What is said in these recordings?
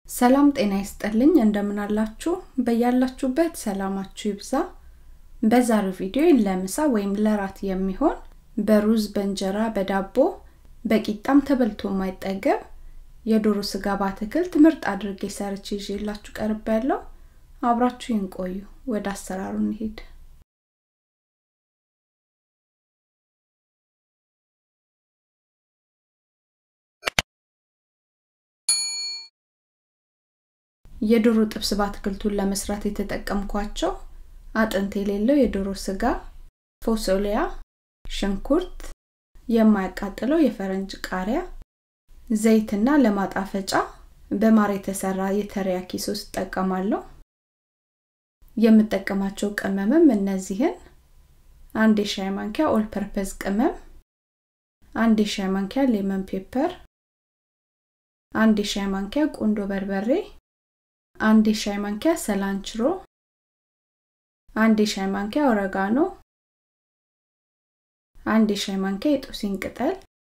ሰላም ጤና ይስጥልኝ እንደምን አላችሁ በያላችሁበት ሰላማችሁ ይብዛ በዛሬው ቪዲዮ ለምሳ ወይም ለራት የሚሆን በሩዝ በእንጀራ በዳቦ በቂጣም ተበልቶ የማይጠገብ የዶሮ ስጋ በአትክልት ምርጥ አድርጌ ሰርች ይዤላችሁ ቀርብ ያለው አብራችሁ ይንቆዩ ወደ አሰራሩ እንሄድ የዶሮ ጥብስ በአትክልቱን ለመስራት የተጠቀምኳቸው አጥንት የሌለው የዶሮ ስጋ ፎሶሊያ ሽንኩርት የማያቃጥለው የፈረንጅ ቃሪያ ዘይትና ለማጣፈጫ በማር የተሰራ የተሪያኪ ሶስ እጠቀማለሁ የምጠቀማቸው ቅመምም እነዚህን አንድ የሻይ ማንኪያ ኦል ፐርፐዝ ቅመም አንድ የሻይ ማንኪያ ሌመን ፔፐር አንድ የሻይ ማንኪያ ቁንዶ በርበሬ አንድ የሻይ ማንኪያ ሰላንችሮ አንድ የሻይ ማንኪያ ኦረጋኖ አንድ የሻይ ማንኪያ የጦሲን ቅጠል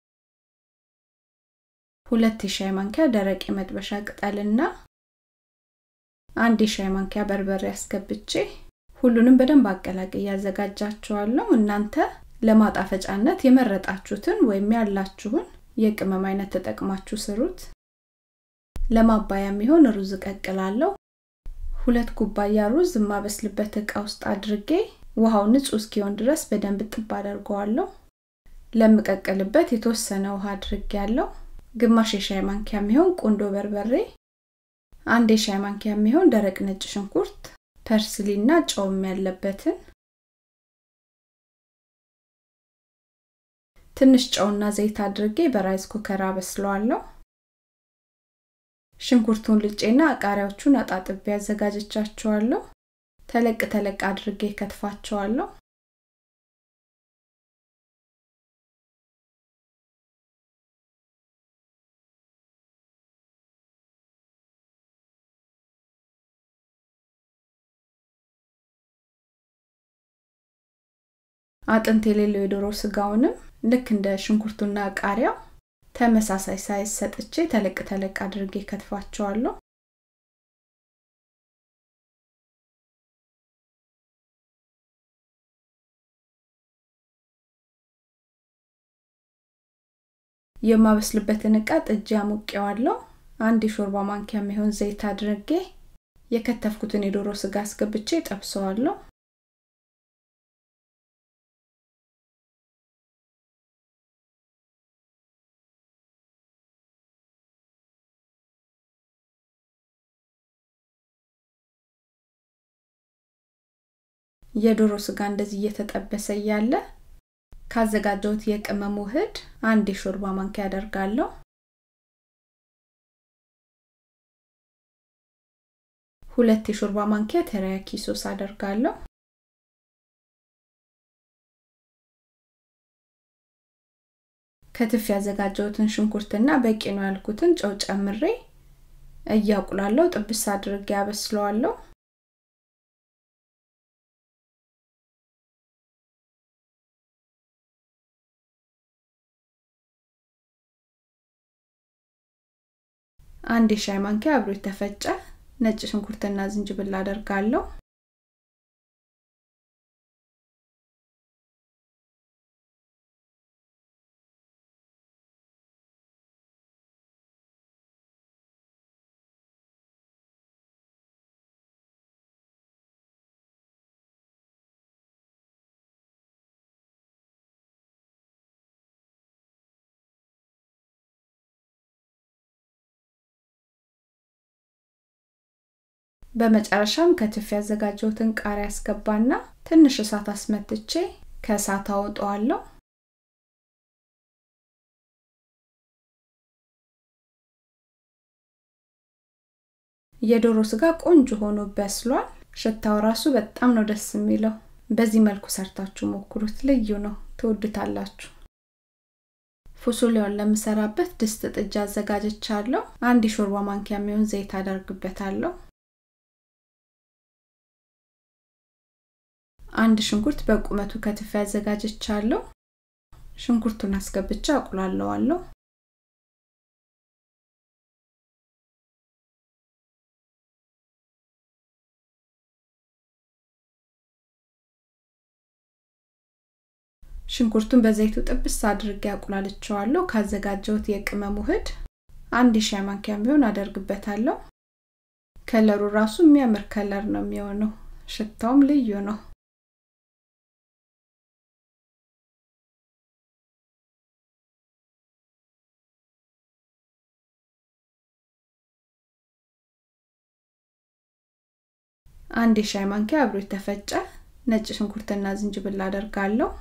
ሁለት የሻይ ማንኪያ ደረቅ የመጥበሻ ቅጠልና አንድ የሻይ ማንኪያ በርበሬ አስገብቼ ሁሉንም በደንብ አቀላቅ እያዘጋጃቸዋለሁ እናንተ ለማጣፈጫነት የመረጣችሁትን ወይም ያላችሁን የቅመም አይነት ተጠቅማችሁ ስሩት ለማባያ የሚሆን ሩዝ እቀቅላለሁ ሁለት ኩባያ ሩዝ የማበስልበት እቃ ውስጥ አድርጌ ውሃው ንጹህ እስኪሆን ድረስ በደንብ ጥብ አደርገዋለሁ ለምቀቅልበት የተወሰነ ውሃ አድርጌ ያለው ግማሽ የሻይ ማንኪያ የሚሆን ቁንዶ በርበሬ አንድ የሻይ ማንኪያ የሚሆን ደረቅ ነጭ ሽንኩርት ፐርስሊና ጨውም ያለበትን ትንሽ ጨውና ዘይት አድርጌ በራይዝ ኩከር አበስለዋለሁ ሽንኩርቱን ልጬና ቃሪያዎቹን አጣጥቤ አዘጋጀቻቸዋለሁ ተለቅ ተለቅ አድርጌ ከትፋቸዋለሁ አጥንት የሌለው የዶሮ ስጋውንም ልክ እንደ ሽንኩርቱና ቃሪያው ተመሳሳይ ሳይዝ ሰጥቼ ተለቅ ተለቅ አድርጌ ከትፋቸዋለሁ የማበስልበትን እቃ ጥጄ አሞቄዋለሁ አንድ የሾርባ ማንኪያ የሚሆን ዘይት አድርጌ የከተፍኩትን የዶሮ ስጋ አስገብቼ ጠብሰዋለሁ የዶሮ ስጋ እንደዚህ እየተጠበሰ እያለ ካዘጋጀሁት የቅመም ውህድ አንድ የሾርባ ማንኪያ አደርጋለሁ ሁለት የሾርባ ማንኪያ ተሪያኪ ሶስ አደርጋለሁ ከትፍ ያዘጋጀሁትን ሽንኩርትና በቂ ነው ያልኩትን ጨው ጨምሬ እያቁላለሁ ጥብስ አድርጌ ያበስለዋለሁ አንድ የሻይ ማንኪያ አብሮ የተፈጨ ነጭ ሽንኩርትና ዝንጅብል አደርጋለሁ በመጨረሻም ከትፍ ያዘጋጀሁትን ቃሪያ አስገባና ትንሽ እሳት አስመትቼ ከእሳት አወጣዋለሁ የዶሮ ስጋ ቆንጆ ሆኖ በስሏል ሽታው ራሱ በጣም ነው ደስ የሚለው በዚህ መልኩ ሰርታችሁ ሞክሩት ልዩ ነው ትወዱታላችሁ ፉሱሊያውን ለምሰራበት ድስት ጥጃ አዘጋጀቻለሁ አንድ የሾርባ ማንኪያ የሚሆን ዘይት አደርግበታለሁ አንድ ሽንኩርት በቁመቱ ከትፍ ያዘጋጀቻለሁ ሽንኩርቱን አስገብቻ አቁላለዋለሁ ሽንኩርቱን በዘይቱ ጥብስ አድርጌ አቁላልቸዋለሁ ካዘጋጀሁት የቅመም ውህድ አንድ ሻይ ማንኪያ ቢሆን አደርግበታለሁ ከለሩ ራሱ የሚያምር ከለር ነው የሚሆነው ሽታውም ልዩ ነው አንድ የሻይ ማንኪያ አብሮ የተፈጨ ነጭ ሽንኩርትና ዝንጅብል አደርጋለሁ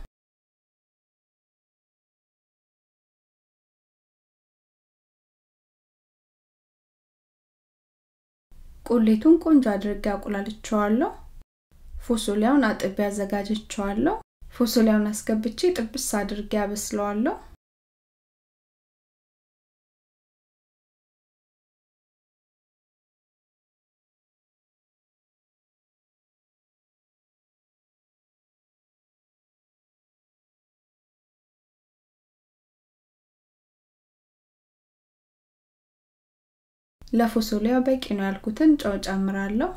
ቁሌቱን ቆንጆ አድርጌ አቁላልቸዋለሁ ፎሶሊያውን አጥቤ አዘጋጅቸዋለሁ ፎሶሊያውን አስገብቼ ጥብስ አድርጌ አበስለዋለሁ ለፎሶሊያው በቂ ነው ያልኩትን ጨው ጨምራለሁ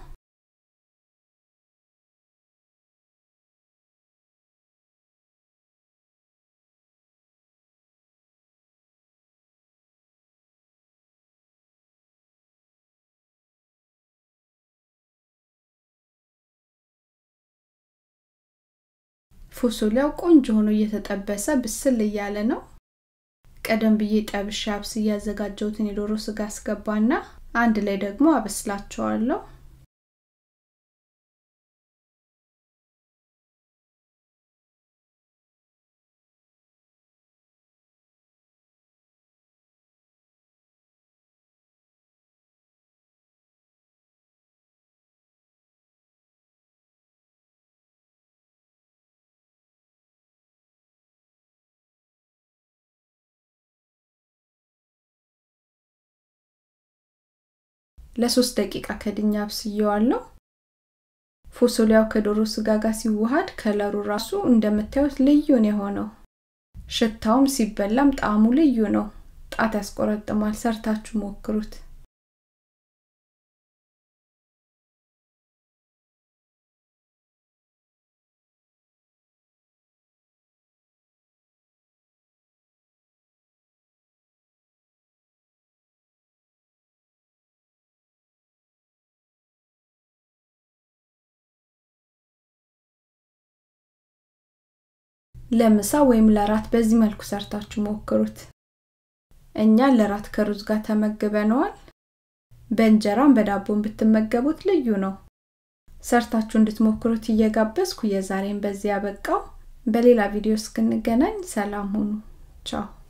ፎሶሊያው ቆንጆ ሆኖ እየተጠበሰ ብስል እያለ ነው ቀደም ብዬ ጠብሼ አብስ እያዘጋጀሁትን የዶሮ ስጋ አስገባና አንድ ላይ ደግሞ አበስላቸዋለሁ ለሶስት ደቂቃ ከድኛ አብስየዋለሁ ፎሶሊያው ከዶሮ ስጋ ጋር ሲዋሃድ ከለሩ ራሱ እንደምታዩት ልዩ ነው የሆነው ሽታውም ሲበላም ጣዕሙ ልዩ ነው ጣት ያስቆረጥማል ሰርታችሁ ሞክሩት ለምሳ ወይም ለራት በዚህ መልኩ ሰርታችሁ ሞክሩት እኛ ለራት ከሩዝ ጋር ተመግበነዋል በእንጀራም በዳቦን ብትመገቡት ልዩ ነው ሰርታችሁ እንድትሞክሩት እየጋበዝኩ የዛሬን በዚህ ያበቃው በሌላ ቪዲዮ እስክንገናኝ ሰላም ሁኑ ቻው